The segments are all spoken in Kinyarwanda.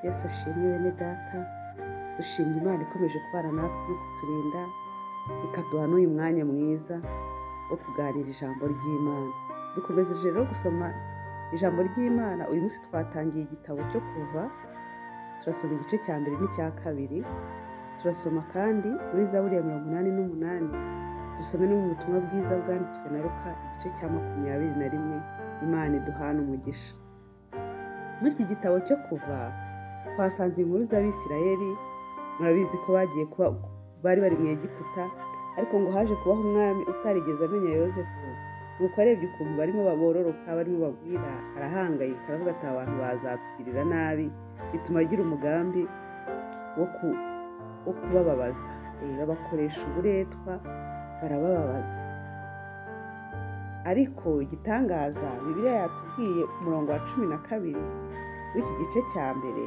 yesu ashimwe bene data dushimye imana ikomeje kubana natwe no kuturinda ikaduha n'uyu mwanya mwiza wo kuganira ijambo ry'imana dukomeje rero gusoma ijambo ry'imana uyu munsi twatangiye igitabo cyo kuva turasoma igice cya mbere n'icya kabiri turasoma kandi muri zaburi ya mirongo inani n'umunani dusome no mu butumwa bwiza bwanditswe na ruka igice cya makumyabiri na rimwe imana iduhana umugisha muri iki gitabo cyo kuva twasanze inkuru z'abisirayeli murabizi ko bagiye kuba bari bari mu Egiputa ariko ngo haje kubaho umwami utarigeze amenya yosefu nuko arebye ukuntu barimo babororoka barimo bagwira arahangayika aravuga ati abantu bazatugirira nabi bituma agira umugambi wo kubababaza babakoresha uburetwa barabababaza ariko igitangaza bibiriya yatubwiye umurongo wa cumi na kabiri w'iki gice cya mbere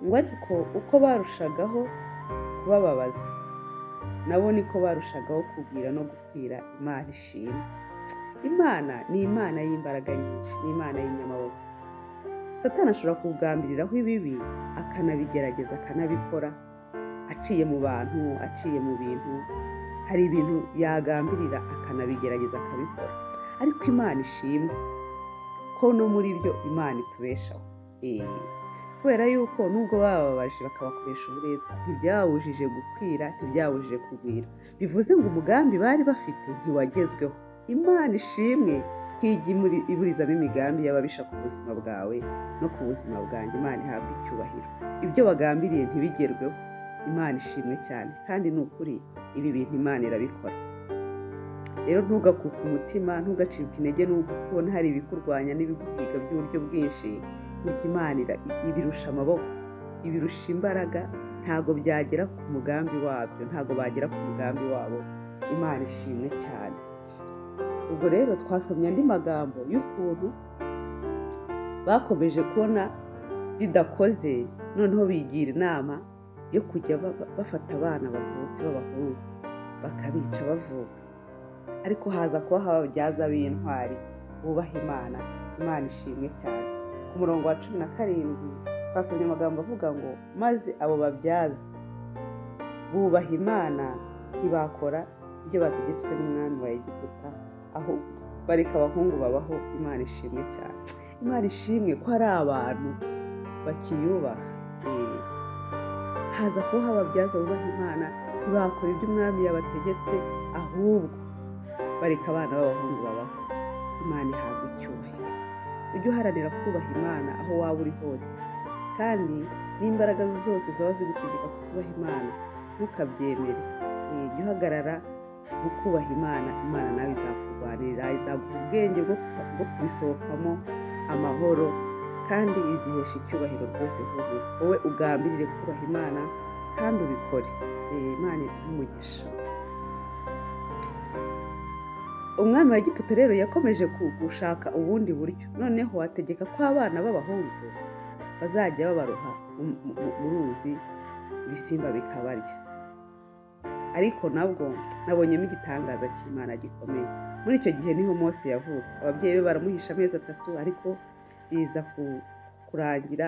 ngo ariko uko barushagaho kubababaza nabo niko barushagaho kubwira no gukwira imana ishimwe imana ni imana y'imbaraga nyinshi ni imana y'inyamaboko satana ashobora kugambiriraho ibibi akanabigerageza akanabikora aciye mu bantu aciye mu bintu hari ibintu yagambirira akanabigerageza akabikora ariko imana ishimwe ko no muri byo imana itubeshaho kubera yuko nubwo bababaje bakabakoresha uburetwa ntibyabujije gukwira ntibyabujije kugwira bivuze ngo umugambi bari bafite ntiwagezweho imana ishimwe nk'ijya iburizamo imigambi y'ababisha ku buzima bwawe no ku buzima bwanjye imana ihabwa icyubahiro ibyo bagambiriye ntibigerweho imana ishimwe cyane kandi ni ukuri ibi bintu imana irabikora rero ntugakuke umutima ntugacibwe intege n'uko ubona hari ibikurwanya n'ibiguhiga by'uburyo bwinshi burya imana ibirusha amaboko ibirusha imbaraga ntabwo byagera ku mugambi wabyo ntabwo bagera ku mugambi wabo imana ishimwe cyane ubwo rero twasomye andi magambo y'ukuntu bakomeje kubona bidakoze noneho bigira inama yo kujya bafata abana bavutse b'abahungu bakabica bavuka ariko haza kuba hababyaza b'intwari bubaha imana imana ishimwe cyane ku murongo wa cumi na karindwi twasomye amagambo avuga ngo maze abo babyaza bubaha imana ntibakora ibyo bategetswe n'umwami wa egiputa aho bareka abahungu babaho imana ishimwe cyane imana ishimwe ko hari abantu bakiyubaha haza kuba hababyaza bubaha imana ntibakora ibyo umwami yabategetse ahubwo bareka abana b'abahungu babaho imana ihabwa icyubahiro ujye uharanira kubaha imana aho waba uri hose kandi n'imbaraga zose zaba zigutegeka kutubaha imana ntukabyemere jya uhagarara mu kubaha imana imana nawe izakurwanirira izaguha ubwenge bwo kubisohokamo amahoro kandi izihesha icyubahiro rwose vuba wowe ugambirire kubaha imana kandi ubikore imana iguha umwami wa Egiputa rero yakomeje gushaka ubundi buryo noneho ategeka ko abana b'abahungu bazajya babaroha mu ruzi ibisimba bikabarya ariko nabwo nabonyemo igitangaza cy'imana gikomeye muri icyo gihe niho Mose yavutse ababyeyi be baramuhisha amezi atatu ariko biza kurangira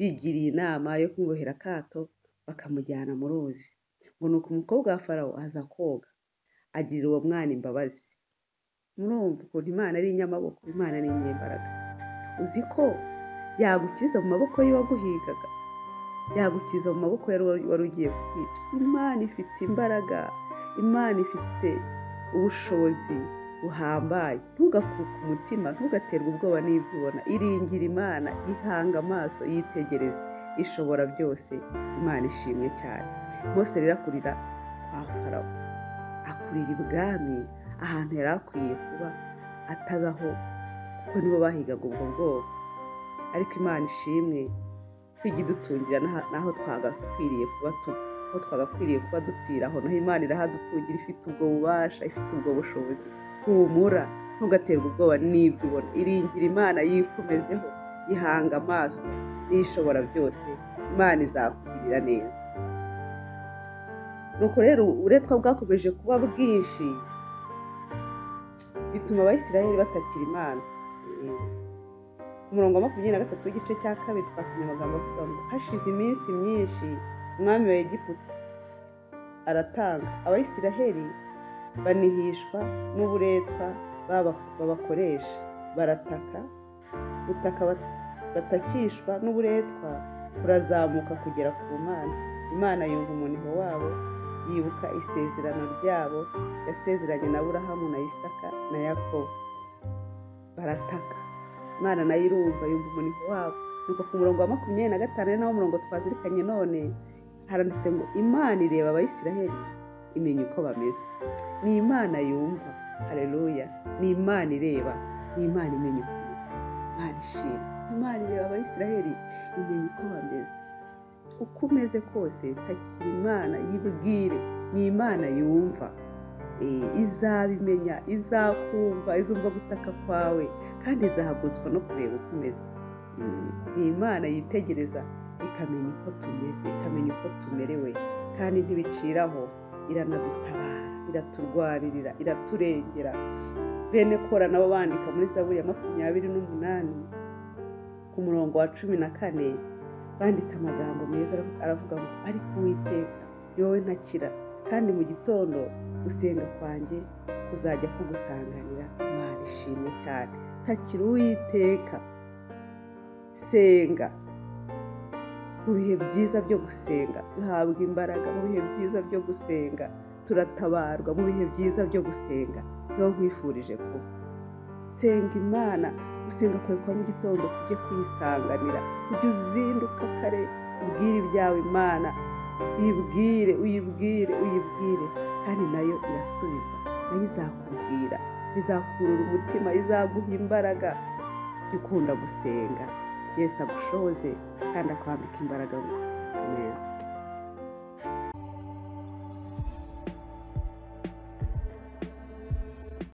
bigiriye inama yo kumubohera akato bakamujyana mu ruzi ngo ni uko umukobwa wa farawo aza koga agirira uwo mwana imbabazi murumva ukuntu imana ari inyamaboko imana ni inyembaraga uzi ko yagukiza mu maboko y'uwaguhigaga yagukiza mu maboko wari ugiye kwica imana ifite imbaraga imana ifite ubushobozi buhambaye ntugakuke umutima ntugaterwe ubwoba n'ibyo ubona iringira imana ihanga amaso yitegereze ishobora byose imana ishimwe cyane bose rero akurira kwa farawo akurira ibwami ahantu yari akwiye kuba atabaho kuko nibo bahigaga ubwo bwoko ariko imana ishimwe kwiga idutungira n'aho twagakwiriye kuba aho twagakwiriye kuba dupfiraho naho imana irahadutungira ifite ubwo bubasha ifite ubwo bushobozi humura ntugaterwe ubwoba n'ibyo ubona iringira imana yikomezeho ihanga amaso n'ishobora byose imana izakugirira neza nuko rero uburetwa bwakomeje kuba bwinshi bituma abayisiraheli batakira imana umurongo wa makumyabiri na gatatu w'igice cya kabiri twasomye amagambo avuga ngo hashize iminsi myinshi umwami wa egiputa aratanga abayisiraheli banihishwa n'uburetwa baba- babakoresha barataka gutaka bat- batakishwa n'uburetwa kurazamuka kugera ku mana imana yumva umuniho wabo yibuka isezerano ryabo yasezeranye na burahamu na isaka na yakobo barataka imana nayo irumva yumva umuniho wabo nuko ku murongo wa makumyabiri na gatanu ari nawo murongo twazirikanye none haranditse ngo imana ireba abayisiraheli imenya uko bameze ni imana yumva hareruya ni imana ireba ni imana imenya uko bameze imana ishima imana ireba abayisiraheli imenya uko bameze uko umeze kose takira imana yibwire ni imana yumva Eh, izabimenya izakumva izumva gutaka kwawe kandi izahagurutswa no kureba uko umeze Mm, ni imana yitegereza ikamenya uko tumeze ikamenya uko tumerewe kandi ntibiciraho iranadutabara iraturwanirira iraturengera bene kora nabo bandika muri zaburi ya makumyabiri n'umunani ku murongo wa cumi na kane banditse amagambo meza aravu- aravuga ngo ariko uwiteka yowe ntakira kandi mu gitondo gusenga kwanjye kuzajya kugusanganira imana ishimwe cyane takira uwiteka senga mu bihe byiza byo gusenga duhabwa imbaraga mu bihe byiza byo gusenga turatabarwa mu bihe byiza byo gusenga niho nkwifurije kuba senga imana gusenga kwawe kwa mu gitondo kujye kuyisanganira ujye uzinduka kare ubwire ibyawe imana uyibwire uyibwire uyibwire kandi nayo irasubiza nayo izakubwira izakurura umutima izaguha imbaraga jya ukunda gusenga yesu agushoze kandi akwambika imbaraga amen